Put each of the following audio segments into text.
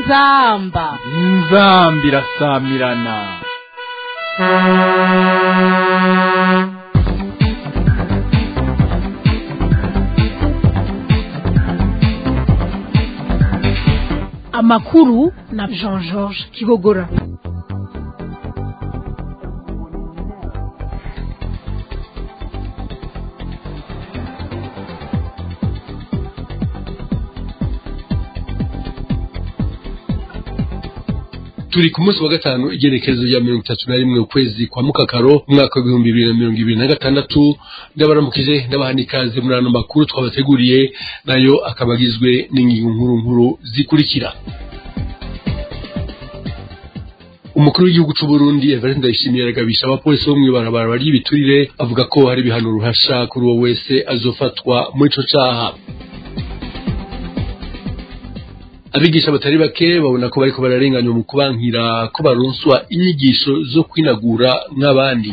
inzamba inzamba irasamirana amakuru na jean georges kibogora turi ku munsi wa gatanu igerekezo rya mirongo itatu na rimwe ukwezi kwa mukakaro umwaka w'ibihumbi bibiri na mirongo ibiri na gatandatu ndabaramukije ndabaha ikaze muri ano makuru twabateguriye nayo akaba agizwe n'ingingo nkuru nkuru zikurikira umukuru w'igihugu cy'u Burundi Evariste Ndayishimiye aragabisha abapolisi bo mw'ibarabara bari ibiturire avuga ko hari ibihano ruhasha kuri uwo wese azofatwa muri ico caha abigisha batari bake babona ko bariko bararenganywa mu kubankira ko baronswa inyigisho zo kwinagura nk'abandi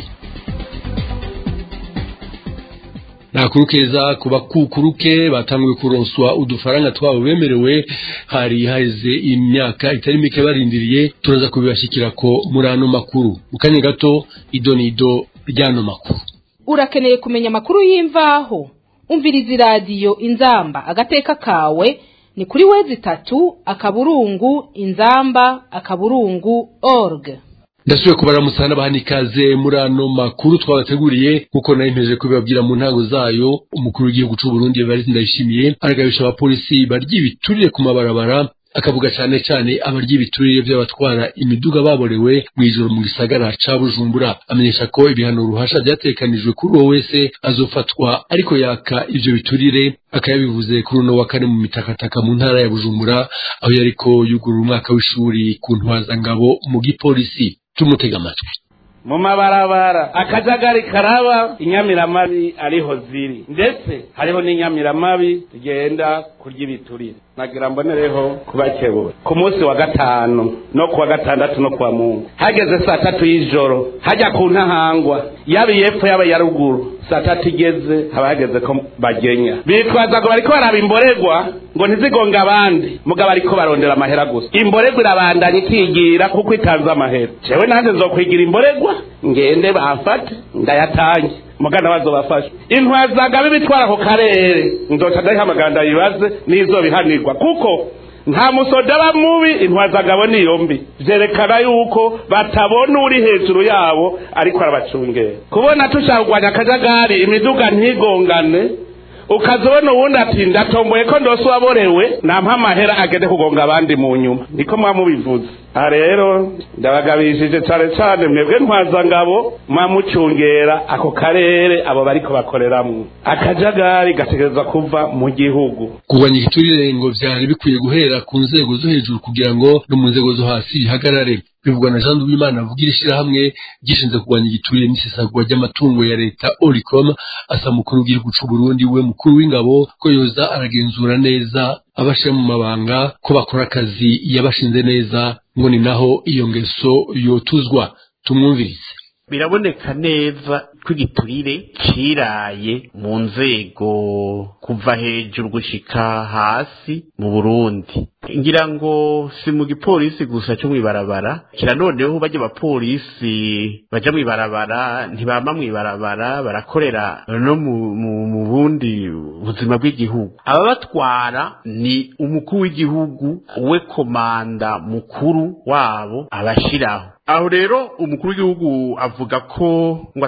ntakuru keza ku bakukuruke batanguye kuronswa udufaranga twabo bemerewe hari haheze imyaka itari mike barindiriye turaza kubibashikira ko muri ano makuru mu kanya gato ido n'ido ry'ano makuru urakeneye kumenya amakuru y'imvaho umviriza iradiyo inzamba agateka kawe ni kuri wezi itatu akaburungu inzamba akaburungu org ndasubiye kubaramutsa n'abahani ikaze muri ano makuru twabateguriye nk'uko nari mpeje kubibabwira mu ntango zayo umukuru w'igihugu cy'u Burundi Evariste Ndayishimiye aragabisha abapolisi barya ibiturire ku mabarabara akavuga cyane cyane abarya ibiturire by'abatwara imiduga baborewe mu ijoro mu gisagara ca Bujumbura amenyesha ko ibihano ruhasha byatekanijwe kuri uwo wese azofatwa ariko yaka ivyo biturire akayabivuze kuri uno wa kane mu mitakataka mu ntara ya Bujumbura aho yariko yugurura umwaka w'ishuri ku ntwazangabo mu gipolisi tumutega amatwi mu mabarabara akajagari karaba inyamiramabi ariho ziri ndetse hariho n'inyamiramabi zigenda kurya ibiturire nagira mbonereho kubakebura ku munsi wa gatanu no kuwa gatandatu no kuwa mungu hageze saa tatu y'ijoro hajya ku ntahangwa yaba iyepfo yaba iya ruguru saa tatu igeze haba hageze ko bagenya bitwaza ngo bariko baraba imboregwa ngo ntizigonga abandi mugabo ariko barondera amahera gusa imboregwa irabandanya ikigira kuko itanze amahera jewe nanjye nzokwigira imboregwa ngende bamfate ndayatange mugana bazobafasha intwazaga bibitwara ku karere nzoca ndayihamagara ndayibaze n'izobihanirwa kuko nta musoda aba mubi intwazagabo niyo mbi vyerekana yuko batabona uri hejuru yabo ariko arabacungera kubona tushaka kurwanya akajagari imiduga ntigongane ukazibona uwundi ati ndatomboye ko ndose uwaborewe nampa amahera agende kugonga abandi mu nyuma niko muba mubivuze aha rero ndabagabishije cane cane mwebwe ntwazangabo mwamucungera ako karere abo bariko bakoreramwo akajagari gategerezwa kuva mu gihugu kurwanya igiturire ngo vyari bikwiye guhera ku nzego zo hejuru kugira ngo no mu nzego zo hasi bihagarare bivugwa na Jean Duwimana avugira ishirahamwe gishinzwe kurwanya igiturire n'isesagurwa ry'amatungo ya leta Oricom asa mukuru w'igihugu c'u Burundi we mukuru w'ingabo ko yoza aragenzura neza abashira mu mabanga ko bakora akazi yabashinze neza ngo ni naho iyo ngeso yotuzwa tumwumvirize biraboneka neza ko igiturire ciraye mu nzego kuva hejuru gushika hasi mu Burundi ngira ngo si mu gipolisi gusa cyo mwibarabara kira noneho bajya abapolisi baja mwibarabara ntibama mwibarabara barakorera no mu bundi buzima bw'igihugu ababatwara ni umukuru w'igihugu we komanda mukuru wabo abashiraho aho rero umukuru w'igihugu avuga ko ngo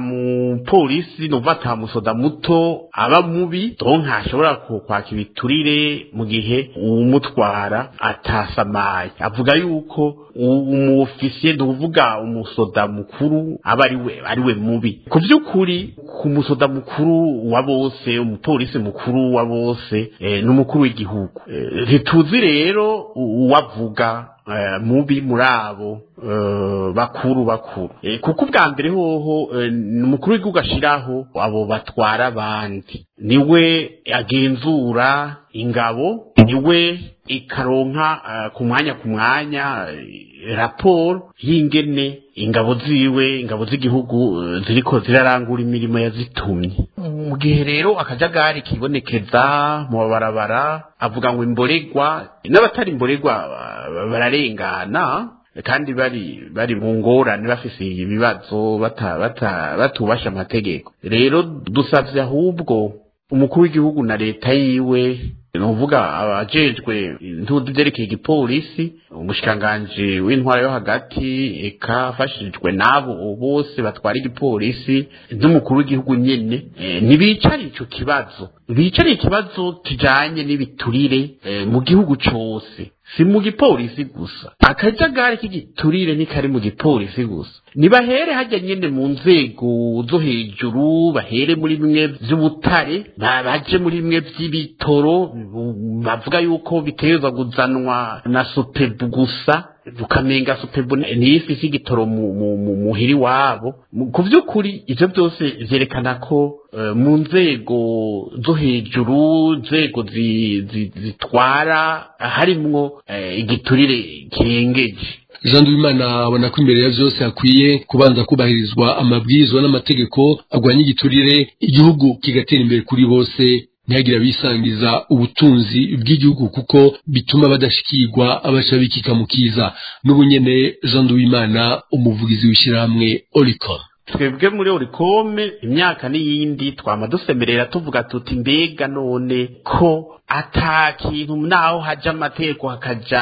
atamupolisi numva atamusoda muto aba mubi donc ntashobora kwaka ibiturire mu gihe uwumutwara atasamaye avuga yuko umufisiye ni ukuvuga umusoda mukuru aba ariwe ariwe mubi ku by'ukuri ku musoda mukuru wa bose umupolisi mukuru wa bose ni umukuru w'igihugu ntituzi rero uwavuga mubi muri abo bakuru bakuru kuko ubwa mbere hoho ni umukuru w'igihugu ashyiraho abo batwara abandi niwe agenzura ingabo niwe ikaronka ku mwanya ku mwanya raporo y'ingene ingabo ziwe ingabo z'igihugu ziriko zirarangura imirimo yazitumye mu gihe rero akajagari kibonekeza mu mabarabara avuga ngo imboregwa n'abatari imboregwa ba- bararengana kandi bari bari mu ngorane bafise ibibazo bata- bata- batubasha amategeko rero dusavye ahubwo umukuru w'igihugu na leta yiwe ni ukuvuga abajejwe intudu vyerekeye igipolisi umushikiranganji w'intwara yo hagati eka afashijwe n'abo bose batwara igipolisi n'umukuru w'igihugu nyene eh, ntibicare ico kibazo bicare ikibazo kijanye n'ibiturire eh, mu gihugu cose si mu gipolisi gusa akajagari k'igiturire ntikari mu gipolisi gusa nibahere hajya nyene mu nzego zo hejuru bahere muri bimwe vy'ubutare ba- baje muri bimwe vy'ibitoro bu- bavuga yuko bitegerezwa kuzanwa na sopebu gusa ukamenga sopebu niyo ifise igitoro mu- mu- mu- muhiri wabo Mu- ku vy'ukuri ivyo byose vyerekana ko eh, mu nzego zo hejuru nzego zi- zi- zitwara harimwo eh, igiturire kirengeje jean duwimana abona ko imbere ya vyose hakwiye kubanza kubahirizwa amabwirizwa n'amategeko agwanya igiturire igihugu kigatera imbere kuri bose ntihagire abisangiza ubutunzi bw'igihugu kuko bituma badashikirwa abaca bikika mu kiza n'ubunyene jean duwimana umuvugizi w'ishyirahamwe oricom twebwe muri orikome imyaka n'iyindi twama dusemerera tuvuga tuti mbega none ko ata kintu naho haja amategeko hakaja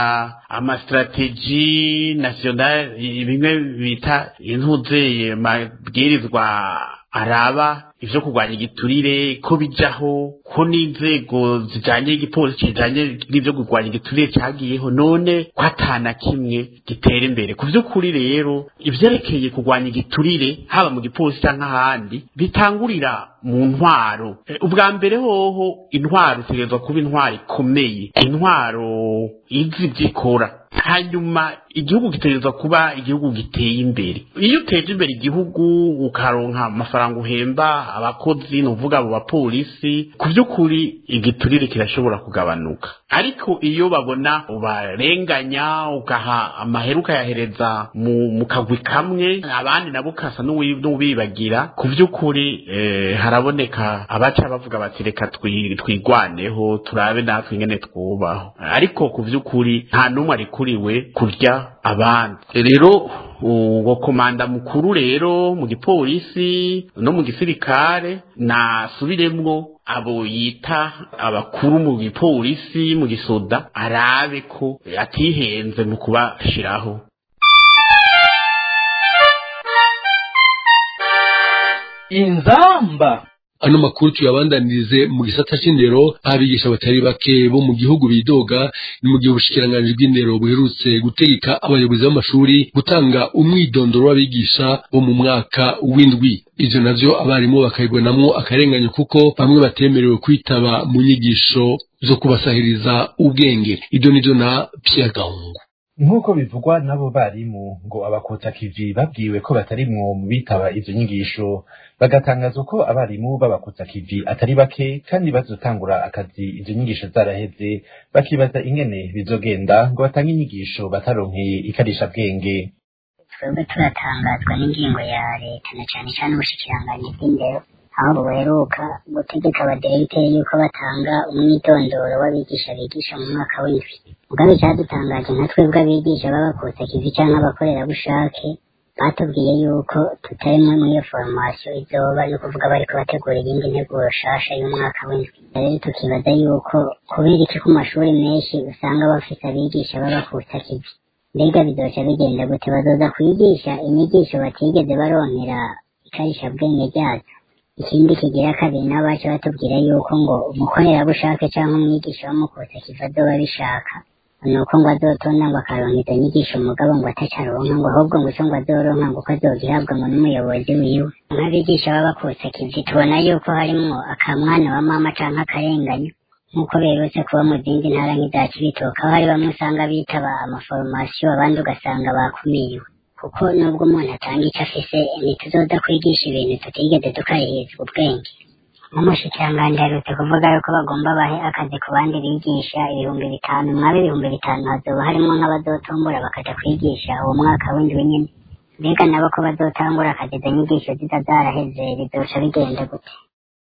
amasitrategi national bimwe bita intuzeye mabwirizwa araba ivyo kurwanya igiturire ko bijaho ko n'inzego zijanye n'igipolisi kijanye n'ivyo kurwanya igiturire cagiyeho none ko atana kimwe gitera imbere ku vy'ukuri rero ivyerekeye kurwanya igiturire haba mu gipolisi canke ahandi bitangurira mu ntwaro Eh, ubwa mbere hoho intwaro itegerezwa kuba intwaro ikomeye intwaro izi vyikora hanyuma igihugu gitegerezwa kuba igihugu giteye imbere iyo uteje imbere igihugu ukaronka amafaranga uhemba abakozi ni uvuga abo bapolisi ku by'ukuri igiturire kirashobora kugabanuka ariko iyo babona ubarenganya ugaha amahera ukayahereza mu, mu kagwi kamwe abandi nabo ukasa n'uwi- n'ubibagira ku by'ukuri eh, haraboneka abaca bavuga bati reka twi- twigwaneho turabe natwe ingene twubaho ariko ku by'ukuri nta n'umwe arikuriwe kurya abandi rero uwo komanda mukuru rero mu gipolisi no mu gisirikare nasubiremwo abo yita abakuru mu gipolisi mu gisoda arabe ko atihenze mu kubashiraho inzamba ano makuru tuyabandanirize mu gisata c'indero aho abigisha batari bake bo mu gihugu bidoga ni mu gihe ubushikiranganji bw'indero buherutse gutegeka abayobozi b'amashuri gutanga umwidondoro w'abigisha bo mu mwaka w'indwi ivyo navyo abarimu bakabibonamwo akarenganyo kuko bamwe batemerewe kwitaba mu nyigisho zo kubasahiriza ubwenge ibyo nivyo na Pierre Gahungu nk'uko bivugwa n'abo barimu ngo abakota kivi babwiwe ko batarimwo mu bitaba izo nyigisho bagatangaza ko abarimu b'abakota kivi atari bake kandi bazotangura akazi izo nyigisho zaraheze bakibaza ingene bizogenda ngo batange inyigisho bataronkeye ikarisha bwenge twebwe turatangazwa n'ingingo ya leta na cyane cyane ubushikiranganji bw'indero aho buheruka gutegeka abaderegiteri yuko batanga umwitondoro w'abigisha bigisha mu mwaka w'indwi mugabe icyadutangaje nka twebwe abigisha b'abakutsa kivi cyangwa abakorerabushake batubwiye yuko tutarimwe muri iyo foromasiyo izoba ni ukuvuga bariko bategura iyindi nteguro shasha y'umwaka w'indwi rero tukibaza yuko kubera iki ku mashuri menshi usanga bafise abigisha b'abakutsa kivi mbega bizoca bigenda gute bazoza kwigisha inyigisho batigeze baronkera ikarisha bwenge ryazo ikindi kigira kabiri nabo baca batubwira yuko ngo umukorerabushake cyangwa umwigisha w'amukutsa kiva azoba bishaka ni uko ngo azotonda ngo akaronka izo nyigisho umugabo ngo atacaronka ngo ahubwo ngo ico ngo azoronka ngo uko azogihabwa ngo n'umuyobozi wiwe nk'abigisha b'abakutsa kivi tubona yuko harimwo akamwana wa mama canke akarenganyo nk'uko berutse kuba mu zindi ntara nk'iza cibitoke aho hari bamwe usanga bitaba amaforomasiyo abandi ugasanga bakumiriwe kuko nubwo umuntu atanga icyo afise ntituzoza kwigisha ibintu tutigeze tukarihirizwa ubwenge nk'umushikiranganji aherutse kuvuga yuko bagomba bahe akazi ku bandi bigisha ibihumbi bitanu mwabe ibihumbi bitanu hazoba harimo nk'abazotombora bakaja kwigisha uwo mwaka w'indwi nyene mbega nabo ko bazotangura akazi izo nyigisho ziza zaraheze bizoca bigenda gute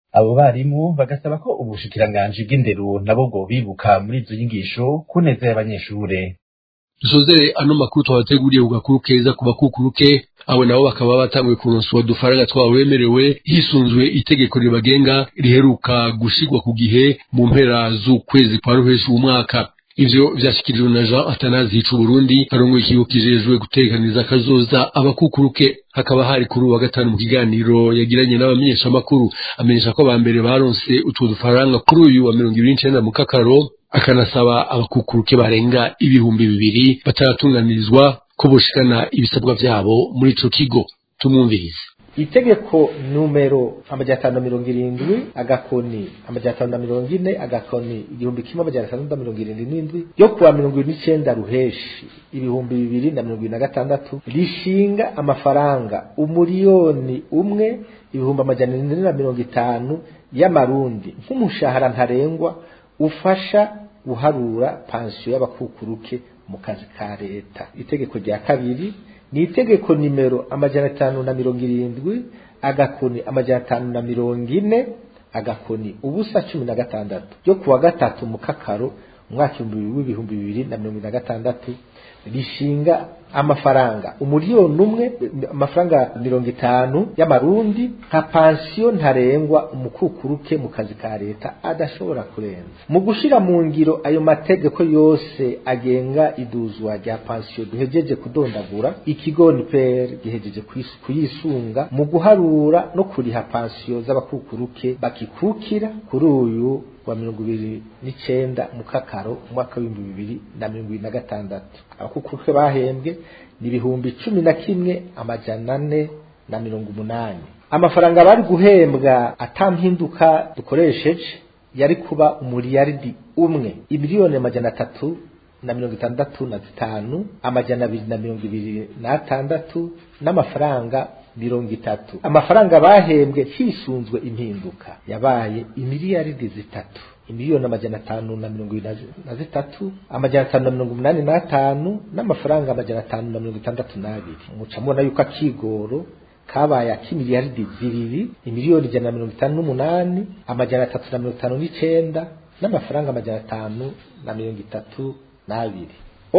abo barimu bagasaba ko ubushikiranganji bw'indero nabo bwo bibuka muri izo nyigisho ku neza y'abanyeshure dusozere ano makuru twabateguriye ku gakuru keza ku bakukuruke abo nabo bakaba batanguye kuronswa udufaranga twabo bemerewe hisunzwe itegeko ribagenga riheruka gushigwa ku gihe mu mpera z'ukwezi kwa ruheshi uwu mwaka ivyo vyashikirijwe na Jean Atanazi Hicu Burundi arongoye ikigo kijejwe gutekaniza akazoza abakukuruke hakaba hari kuri uwa gatanu mu kiganiro yagiranye n'abamenyeshamakuru amenyesha ko abambere baronse utwo dufaranga kuri uyu wa mirongo ibiri n'icenda mu kakaro akanasaba abakukuruke barenga ibihumbi bibiri bataratunganirizwa ko boshikana ibisabwa vyabo muri ico kigo tumwumvirize itegeko numero amajana atanu na mirongo irindwi agakoni amajana atanu na mirongo ine agakoni igihumbi kimwe amajana atandatu na mirongo irindwi n'indwi yo kuwa mirongo irindwi n'icenda ruheshi ibihumbi bibiri na mirongo irindwi na gatandatu rishinga amafaranga umuriyoni umwe ibihumbi amajana ine na mirongo itanu y'amarundi nk'umushahara ntarengwa ufasha guharura pansiyo y'abakukuruke mu kazi ka leta itegeko rya kabiri ni itegeko nimero amajana atanu na mirongo irindwi agakoni amajana atanu na mirongo ine agakoni ubusa cumi na gatandatu ryo kuwa gatatu mu kakaro umwaka w'ibihumbi bibiri na mirongo na gatandatu rishinga amafaranga umuriyoni umwe amafaranga mirongo itanu y'amarundi nka pansiyo ntarengwa umukukuruke mu kazi ka leta adashobora kurenza mu gushira mu ngiro ayo mategeko yose agenga iduzwa rya pansiyo duhejeje kudondagura ikigo niper gihejeje kuyisunga mu guharura no kuriha pansiyo z'abakukuruke bakikukira kuri uyu wa mirongo ibiri n'icenda mu kakaro umwaka w'ibihumbi bibiri na mirongo ibiri na gatandatu abakukuruke bahembwe ni ibihumbi cumi na kimwe amajana ane na mirongo umunani amafaranga bari guhembwa atampinduka dukoresheje yari kuba umuriyaridi umwe imiliyoni amajana atatu na mirongo itandatu na zitanu amajana abiri na mirongo ibiri n'atandatu n'amafaranga mirongo itatu amafaranga bahembwe hisunzwe impinduka yabaye imiliyaridi zitatu imiliyoni amajana atanu na mirongo ibiri na zitatu amajana atanu na mirongo umunani n'atanu n'amafaranga amajana atanu na mirongo itandatu n'abiri muca mubona yuko akigoro kabaye ak'imiliyaridi zibiri imiliyoni ijana na mirongo itanu n'umunani amajana atatu na mirongo itanu n'icenda n'amafaranga amajana atanu na mirongo itatu n'abiri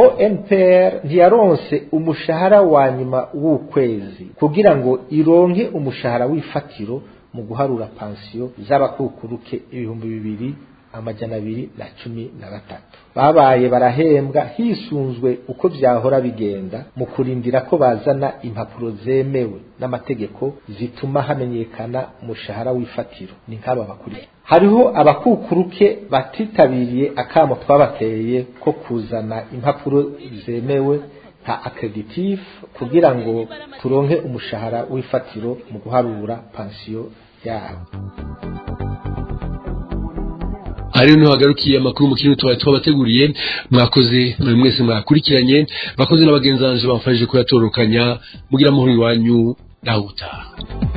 ONPR ntiyaronse umushahara wa nyuma w'ukwezi kugira ngo ironke umushahara w'ifatiro mu guharura pansiyo z'abakukuruke ibihumbi bibiri amajana abiri na cumi na gatatu babaye barahembwa hisunzwe uko vyahora bigenda mu kurindira ko bazana impapuro zemewe n'amategeko zituma hamenyekana umushahara w'ifatiro ni nk'aba bakurikira hariho abakukuruke batitabiriye akamo twabateye ko kuzana impapuro zemewe nka accreditif kugira ngo turonke umushahara w'ifatiro mu guharura pansiyo yabo ariyo niho hagarukiye amakuru mu kintu twari twabateguriye mwakoze muri mwese mwakurikiranye bakoze n'abagenzanje bamfashije kuyatorokanya mugira amahoro iwanyu nawe utaha